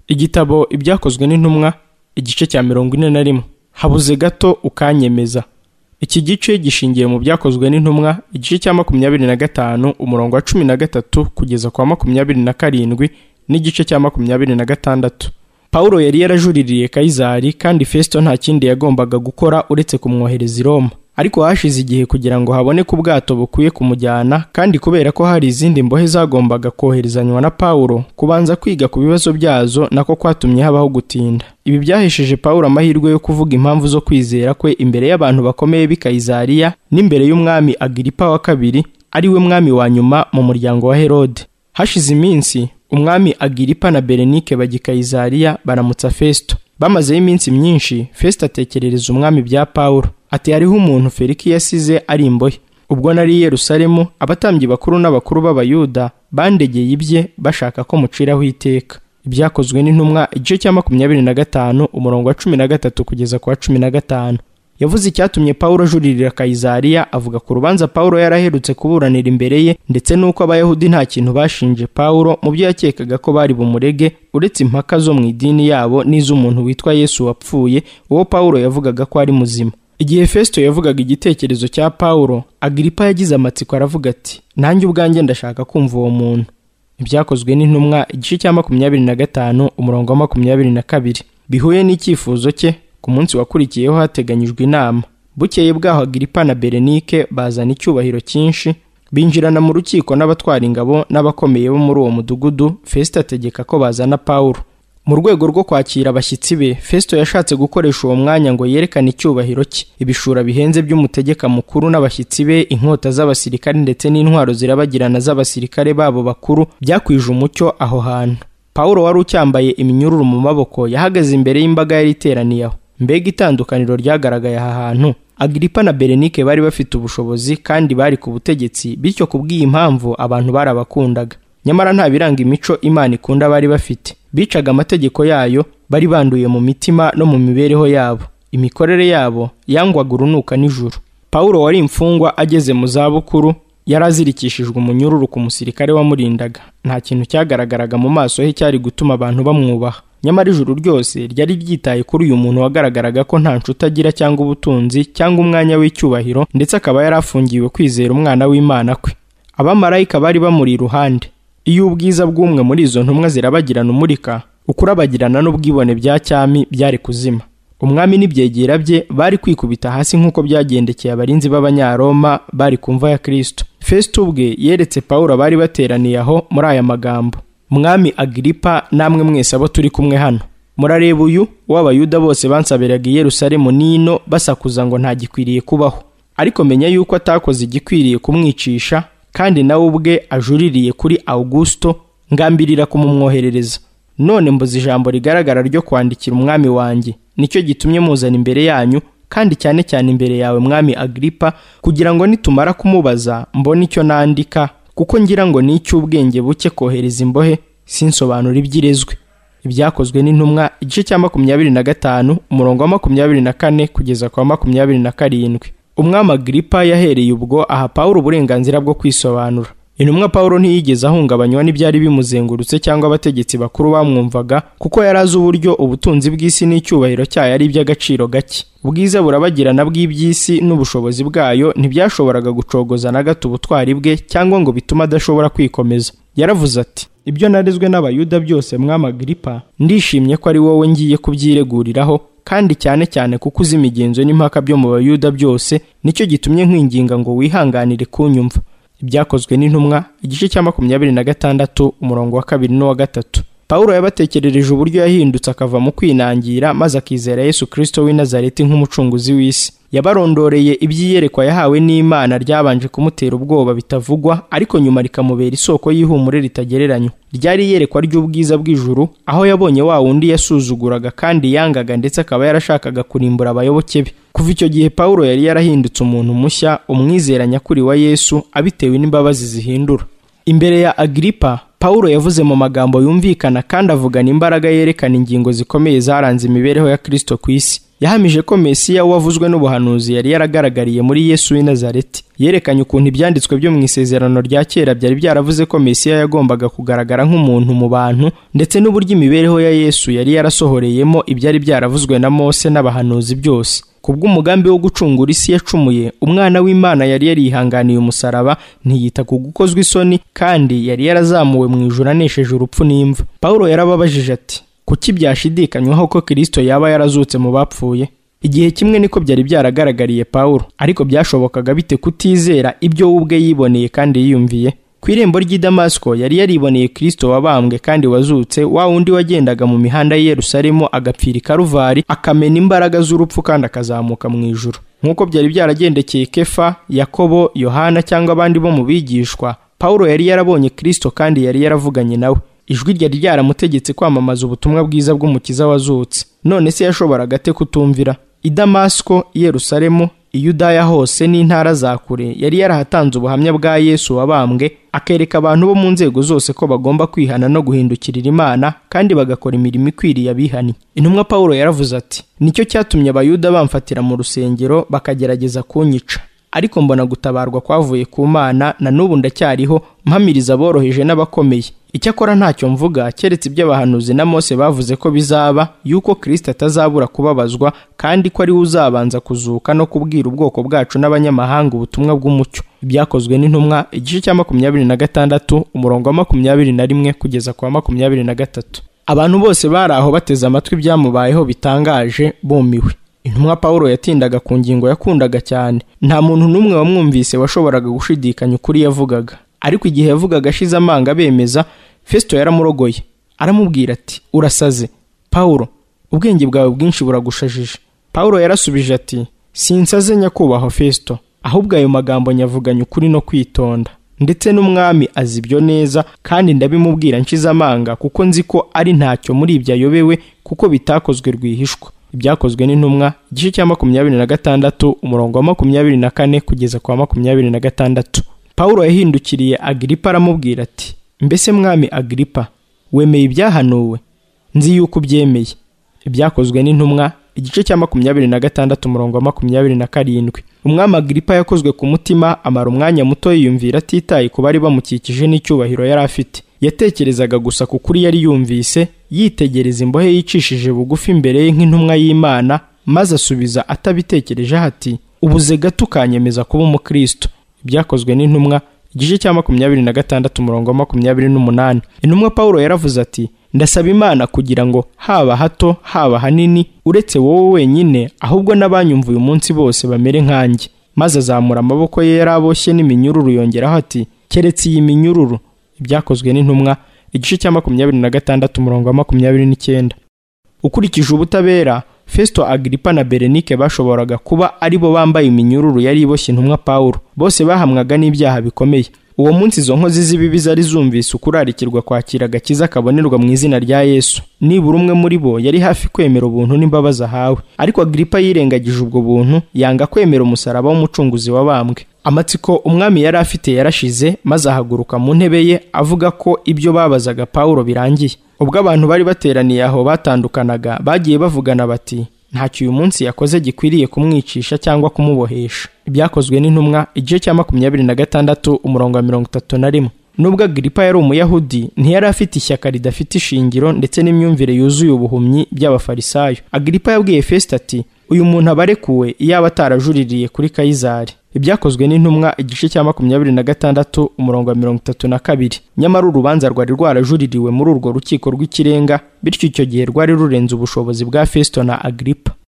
igitabo ibyakozwe n'intumwa igice cya mirongo ine na rimwe habuze gato ukanyemeza iki gice gishingiye mu byakozwe n'intumwa igice cya makumyabiri na gatanu umurongo wa cumi na gatatu kugeza kwa makumyabiri na karindwi n'igice cya makumyabiri na gatandatu Pawulo yari yarajuririye Kayizari kandi Festo nta kindi yagombaga gukora uretse kumwohereza i Roma ariko hashize igihe kugira ngo haboneke ubwato bukwiye kumujyana kandi kubera ko hari izindi mbohe zagombaga koherezanywa na Pawulo kubanza kwiga ku bibazo byazo nako kwatumye habaho gutinda ibi byahesheje Pawulo amahirwe yo kuvuga impamvu zo kwizera kwe imbere y'abantu bakomeye b'i Kayizariya n'imbere y'umwami Agiripa wa kabiri ari we mwami wa nyuma mu muryango wa Herode hashize iminsi umwami agiripa na berenike bajya kayizariya baramutsa fesito bamazeho iminsi myinshi fesito atekerereza umwami bya pawulo ati hariho umuntu feriki yasize ari imbohe ubwo nari yerusalemu abatambyi bakuru n'abakuru b'abayuda bandegeye ibye bashaka ko muciraho iteka ibyakozwe n'intumwa igice cya makumyabiri na gatanu umurongo wa cumi na gatatu kugeza ku wa cumi na gatanu yavuze icyatumye Pawulo ajuririra Kayizariya avuga ku rubanza Pawulo yaraherutse kuburanira imbere ye ndetse n'uko abayahudi nta kintu bashinje Pawulo mu byo yakekaga ko bari bumurege uretse impaka zo mu idini yabo n'iz'umuntu witwa Yesu wapfuye uwo Pawulo yavugaga ko ari muzima igihe Festo yavugaga igitekerezo cya Pawulo Agiripa yagize amatsiko aravuga ati nanjye ubwanjye ndashaka kumva uwo muntu ibyakozwe n'intumwa igice cya makumyabiri na gatanu umurongo wa makumyabiri na kabiri bihuye n'icyifuzo cye ku munsi wakurikiyeho hateganyijwe inama bukeye bwaho agiripa na berenike bazana icyubahiro cyinshi binjirana mu rukiko n'abatwara ingabo n'abakomeye bo muri uwo mudugudu fesito ategeka ko bazana pawulo mu rwego rwo kwakira abashyitsi be fesito yashatse gukoresha uwo mwanya ngo yerekane icyubahiro cye ibishura bihenze by'umutegeka mukuru n'abashyitsi be inkota z'abasirikare ndetse n'intwaro zirabagirana z'abasirikare babo bakuru byakwije umucyo aho hantu pawulo wari ucyambaye iminyururu mu maboko yahagaze imbere y'imbaga yari iteraniye aho mbega itandukaniro ryagaragaye aha hantu agiripa na berenike bari bafite ubushobozi kandi bari ku butegetsi bityo kubw'iyi mpamvu abantu barabakundaga nyamara nta biranga imico imana ikunda bari bafite bicaga amategeko yayo bari banduye mu mitima no mu mibereho yabo imikorere yabo yangwaga urunuka nijoro pawulo wari imfungwa ageze mu zabukuru yari azirikishijwe umunyururu ku musirikare wamurindaga nta kintu cyagaragaraga mu maso he cyari gutuma abantu bamwubaha nyamara ijuru ryose ryari ryitaye kuri uyu muntu wagaragaraga ko nta nshuti agira cyangwa ubutunzi cyangwa umwanya w'icyubahiro ndetse akaba yari afungiwe kwizera umwana w'imana kwe abamarayika bari bamuri iruhande iyo ubwiza bw'umwe muri izo ntumwa zirabagirana umurika ukurabagirana n'ubwibone bya cyami byari kuzima umwami n'ibyegera bye bari kwikubita hasi nk'uko byagendekeye abarinzi b'abanyaroma bari ku mva ya kirisito fesito ubwe yeretse pawulo abari bateraniye aho muri aya magambo mwami agiripa namwe mwese abo turi kumwe hano murareba uyu w'abayuda bose bansabiraga i yerusalemu n'ino basakuza ngo ntagikwiriye kubaho ariko menya yuko atakoze igikwiriye kumwicisha kandi nawe ubwe ajuririye kuri awugusito ngambirira kumumwoherereza none mbuze ijambo rigaragara ryo kwandikira umwami wanjye nicyo gitumye muzana imbere yanyu kandi cyane cyane imbere yawe mwami agiripa kugira ngo nitumara kumubaza mbone icyo nandika kuko ngira ngo ni icy'ubwenge buke kohereza imbohe sinsobanura ibyirezwe ibyakozwe n'intumwa igice cya makumyabiri na gatanu umurongo wa makumyabiri na kane kugeza kwa makumyabiri na karindwi umwami agiripa yahereye ubwo aha pawulo uburenganzira bwo kwisobanura intumwa pawulo ntiyigeze ahungabanywa n'ibyari bimuzengurutse cyangwa abategetsi bakuru bamwumvaga kuko yari azi uburyo ubutunzi bw'isi n'icyubahiro cyayo ari iby'agaciro gake ubwiza burabagirana bw'iby'isi n'ubushobozi bwayo ntibyashoboraga gucogoza na gato ubutwari bwe cyangwa ngo bitume adashobora kwikomeza yaravuze ati ibyo narezwe n'abayuda byose mwamagiripa ndishimye ko ari wowe ngiye kubyireguriraho kandi cyane cyane kuko uzi imigenzo n'impaka byo mu bayuda byose nicyo gitumye nkwinginga ngo wihanganire kunyumva ibyakozwe n'intumwa igice cya makumyabiri na gatandatu umurongo wa kabiri n'uwa gatatu pawulo yabatekerereje uburyo yahindutse akava mu kwinangira maze akizera yesu kirisito w'i nazareti nk'umucunguzi w'isi yabarondoreye ibyiyerekwa yahawe n'imana ryabanje kumutera ubwoba bitavugwa ariko nyuma rikamubera isoko y'ihumure ritagereranywa ryari iyerekwa ry'ubwiza bw'ijuru aho yabonye wa wundi yasuzuguraga kandi yangaga ndetse akaba yarashakaga kurimbura abayoboke be kuva icyo gihe pawulo yari yarahindutse umuntu mushya umwizera nyakuri wa yesu abitewe n'imbabazi zihindura imbere ya agiripa pawulo yavuze mu magambo yumvikana kandi avugana imbaraga yerekana ingingo zikomeye zaranze imibereho ya kirisito ku isi yahamije ko mesiya wavuzwe n'ubuhanuzi yari yaragaragariye muri yesu w'i nazareti yerekanye ukuntu ibyanditswe byo mu isezerano rya kera byari byaravuze ko mesiya yagombaga kugaragara nk'umuntu mu bantu ndetse n'uburyo imibereho ya yesu yari yarasohoreyemo ibyari byaravuzwe na mose n'abahanuzi byose kubw'umugambi wo gucungura isi yacumuye umwana w'imana yari yarihanganiye umusaraba ntiyita ku gukozwa isoni kandi yari yarazamuwe mu ijuru anesheje urupfu n'imva pawulo yarababajije ati kuki byashidikanywaho ko kirisito yaba yarazutse mu bapfuye igihe kimwe niko byari byaragaragariye pawulo ariko byashobokaga bite kutizera ibyo we ubwe yiboneye kandi yiyumviye ku irembo ry'i damasiko yari yariboneye kirisito wabambwe kandi wazutse wa wundi wagendaga mu mihanda y'i yerusalemu agapfira i karuvari akamena imbaraga z'urupfu kandi akazamuka mu ijuru nk'uko byari byaragendekeye kefa yakobo yohana cyangwa abandi bo mu bigishwa pawulo yari yarabonye kirisito kandi yari yaravuganye nawe ijwi ryari ryaramutegetse kwamamaza ubutumwa bwiza bw'umukiza wazutse none se yashoboraga ate kutumvira i damasiko i yerusalemu i yudaya hose n'intara za kure yari yarahatanze ubuhamya bwa yesu wabambwe akereka abantu bo mu nzego zose ko bagomba kwihana no guhindukirira imana kandi bagakora imirimo ikwiriye abihannye intumwa pawulo yaravuze ati nicyo cyatumye abayuda bamfatira mu rusengero bakagerageza kunyica ariko mbona gutabarwa kwavuye ku mana na n'ubu ndacyariho mpamiriza aboroheje n'abakomeye icyakora ntacyo mvuga keretse ibyo abahanuzi na mose bavuze ko bizaba yuko kirisita atazabura kubabazwa kandi ko ariwe uzabanza kuzuka no kubwira ubwoko bwacu n'abanyamahanga ubutumwa bw'umucyo ibyakozwe n'intumwa igice cya makumyabiri na gatandatu umurongo wa makumyabiri na rimwe kugeza ku wa makumyabiri na gatatu abantu bose bari aho bateze amatwi ibyamubayeho bitangaje bumiwe intumwa paul yatindaga ku ngingo yakundaga cyane nta muntu n'umwe wamwumvise washoboraga gushidikanya ukuri yavugaga ariko igihe yavugaga ashize amanga bemeza fesito yaramurogoye aramubwira ati urasaze paul ubwenge bwawe bwinshi buragushajije paul yarasubije ati sinsaze nyakubahwa fesito ahubwo ayo magambo nyavuganye ukuri no kwitonda ndetse n'umwami azi ibyo neza kandi ndabimubwira nshize amanga kuko nzi ko ari ntacyo muri ibyo ayobewe kuko bitakozwe rwihishwa ibyakozwe n'intumwa igice cya makumyabiri na gatandatu umurongo wa makumyabiri na kane kugeza ku wa makumyabiri na gatandatu pawulo yahindukiriye agiripa aramubwira ati mbese mwami agiripa wemeye ibyahanuwe nzi yuko ubyemeye ibyakozwe n'intumwa igice cya makumyabiri na gatandatu umurongo wa makumyabiri na karindwi umwami agiripa yakozwe ku mutima amara umwanya muto yiyumvira atitaye ku bari bamukikije n'icyubahiro yari afite yatekerezaga gusa ku kuri yari yumvise yitegereza imbohe yicishije bugufi imbere ye nk'intumwa y'imana maze asubiza atabitekerejeho ati ubuze gato ukanyemeza kuba umukristo ibyakozwe n'intumwa igice cya makumyabiri na gatandatu umurongo wa makumyabiri n'umunani intumwa paul yaravuze ati ndasaba imana kugira ngo haba hato haba hanini uretse wowe wenyine ahubwo n'abanyumvuye umunsi bose bamere nkanjye maze azamura amaboko ye yari aboshye n'iminyururu yongeraho ati keretse iyi minyururu ibyakozwe n'intumwa igice cya makumyabiri na gatandatu umurongo wa makumyabiri n'icyenda ukurikije ubutabera Festo Agripa na Berenike bashoboraga kuba ari bo bambaye iminyururu yari iboshye intumwa Pawulo bose bahamwaga n'ibyaha bikomeye uwo munsi izo nkozi z'ibibi zari zumvise ukurarikirwa kwakira agakiza kabonerwa mu izina rya Yesu nibura umwe muri bo yari hafi kwemera ubuntu n'imbabazi ahawe ariko Agripa yirengagije ubwo buntu yanga kwemera umusaraba w'umucunguzi wabambwe amatsiko umwami yari afite yarashize maze ahaguruka mu ntebe ye avuga ko ibyo babazaga Pawulo birangiye ubwo abantu bari bateraniye aho batandukanaga bagiye bavugana bati ntacyo uyu munsi yakoze gikwiriye kumwicisha cyangwa kumubohesha ibyakozwe n'intumwa igice cya makumyabiri na gatandatu umurongo wa mirongo itatu na rimwe nubwo agiripa yari umuyahudi ntiyari afite ishyaka ridafite ishingiro ndetse n'imyumvire yuzuye ubuhumyi by'abafarisayo agiripa yabwiye fesita ati uyu muntu abarekuwe iyaba atarajuririye kuri kayizari ibyakozwe n'intumwa igice cya makumyabiri na gatandatu umurongo wa mirongo itatu na kabiri nyamara urubanza rwari rwarajuririwe muri urwo rukiko rw'ikirenga bityo icyo gihe rwari rurenze ubushobozi bwa fesito na agiripa